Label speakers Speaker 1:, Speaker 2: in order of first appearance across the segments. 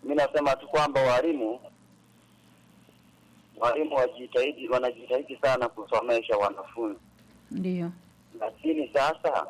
Speaker 1: mi nasema tu kwamba walimu walimu wajitahidi, wanajitahidi sana kusomesha wanafunzi,
Speaker 2: Ndio.
Speaker 1: lakini sasa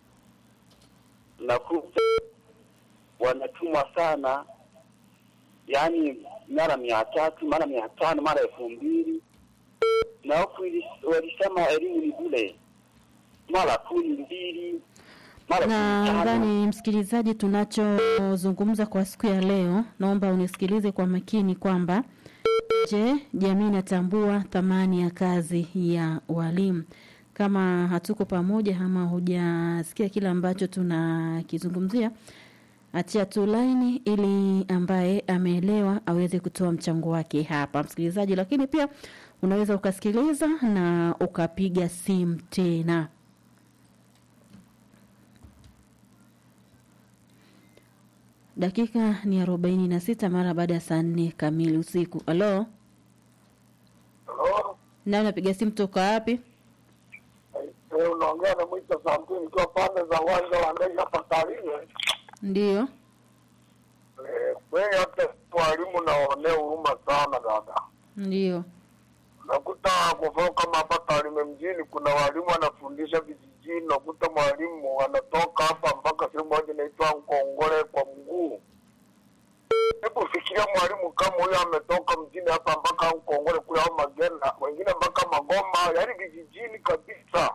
Speaker 1: nakuta wanatumwa sana, yaani mara mia tatu mara mia tano mara elfu mbili na huku ili- walisema elimu ni bure, mara kumi mbili mara kumi tano.
Speaker 2: Nadhani msikilizaji, tunachozungumza kwa siku ya leo, naomba unisikilize kwa makini kwamba je, jamii inatambua thamani ya kazi ya walimu? Kama hatuko pamoja ama hujasikia kile ambacho tunakizungumzia, achia tu laini ili ambaye ameelewa aweze kutoa mchango wake hapa, msikilizaji. Lakini pia unaweza ukasikiliza na ukapiga simu tena. Dakika ni arobaini na sita mara baada ya saa nne kamili usiku. Halo,
Speaker 3: Halo,
Speaker 2: nani napiga simu toka wapi?
Speaker 3: eh, unaongea na Mwita Samtini nikiwa pande za uwanja wa ndege hapa Tarime.
Speaker 2: Ndiyo,
Speaker 3: Eh, Kweli hata walimu naonea huruma sana dada.
Speaker 2: ndiyo,
Speaker 3: Nakuta kwa mfano kama hapa Tarime mjini kuna walimu wanafundisha vijijini, nakuta mwalimu anatoka hapa mpaka sehemu moja inaitwa Nkongole kwa mguu. Hebu fikiria mwalimu kama huyo ametoka mjini hapa mpaka Nkongole kule au Magena, wengine mpaka Magoma, yaani vijijini kabisa.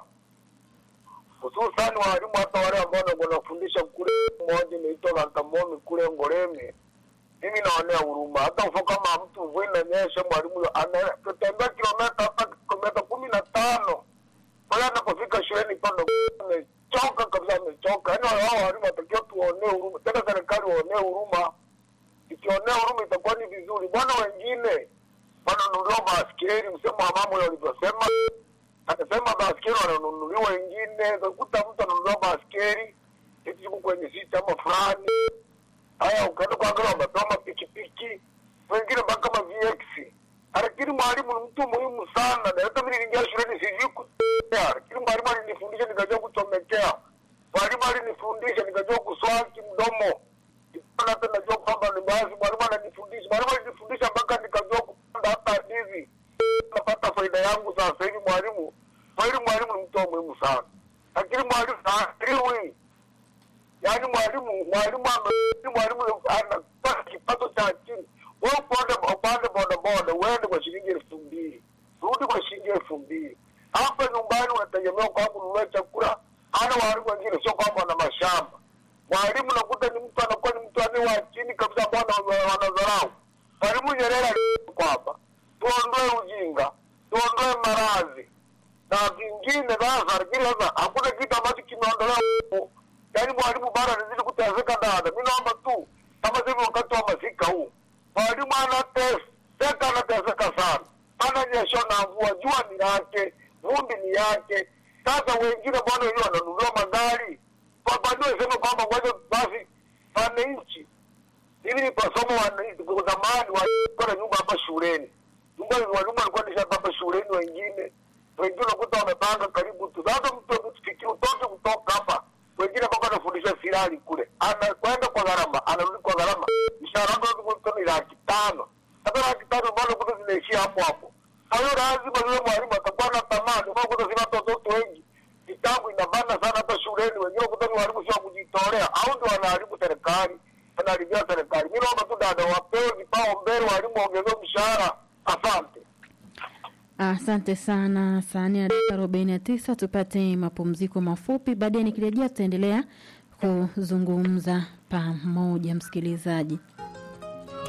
Speaker 3: Hususani walimu hata wale ambao wanafundisha kule moja inaitwa Lantamomi kule Ngoreme mimi naonea huruma. Hata mfano kama mtu mvua inanyesha, mwalimu huyo anatembea kilomita hata kilomita kumi na tano pale anapofika shuleni pale amechoka kabisa, amechoka. Yaani wao walimu watakiwa tuonee huruma, tena serikali waonee huruma. Ikionea huruma itakuwa ni vizuri. Bwana wengine wananunuliwa baskeli, msemo wa mama huyo alivyosema, akasema baskeli wananunuliwa wengine, utakuta mtu ananunuliwa baskeli eti yuko kwenye si chama fulani haya ukaenda kuangalia wamepewa mapikipiki wengine mpaka ma VX. Lakini mwalimu ni mtu muhimu sana, na hata mimi niliingia shuleni sijui kuchomekea, lakini mwalimu alinifundisha nikajua kuchomekea. Mwalimu alinifundisha nikajua kuswaki mdomo, Nilikuwa hata najua kwamba ni baadhi. Mwalimu ananifundisha, mwalimu alinifundisha mpaka nikajua kupanda hata ndizi, napata faida yangu sasa hivi. Mwalimu kweli, mwalimu ni mtu wa muhimu sana, lakini mwalimu haajiriwi yaani mwalimu mwalimu ame- mwalimu anapata kipato cha chini. Wewe upande upande bodaboda uende kwa shilingi elfu mbili rudi kwa shilingi elfu mbili hapa nyumbani unategemea kwamba ununue chakula. Hana walimu wengine, sio kwamba wana mashamba. Mwalimu nakuta ni mtu anakuwa ni mtu ane wa chini kabisa, ambao wana- wanadharau. Mwalimu Nyerere alisema kwamba tuondoe ujinga, tuondoe maradhi na vingine sasa, lakini sasa hakuna kitu ambacho kimeondolewa huko. Yaani mwalimu bado anazidi kuteseka dada. Mi naomba tu kama sasa hivi wakati wa masika huu, mwalimu anateseka, anateseka sana, ananyeshwa na mvua, jua ni lake, vumbi ni yake. Sasa wengine bwana wenyewe wananunua magari kwa kwa nini sema kwamba ngoja basi wananchi hivi ni pasoma wananchi kwa zamani walikuwa na nyumba hapa shuleni, nyumba walimu walikuwa nisha hapa shuleni, wengine wengine unakuta wamepanga karibu tu. Sasa mtu fikiri utoke kutoka hapa, wengine mpaka anafundisha silali kule, anakwenda kwa gharama, anarudi kwa gharama, mshahara wake ni laki tano. Sasa laki tano mbona kuta zinaishia hapo hapo? Kwa hiyo lazima yule mwalimu atakuwa na thamani, mbona kuta zina watoto wengi kitabu inabana sana hata shuleni, wengine kuta ni walimu sio wa kujitolea, au ndio wanaharibu serikali, wanaharibia serikali. Mimi naomba tu dada, wapewe vipao mbele, walimu waongezewe mshahara. Asante.
Speaker 2: asante sana. Saa nne na dakika arobaini na tisa tupate mapumziko mafupi. Baadaye nikirejea, tutaendelea kuzungumza pamoja, msikilizaji.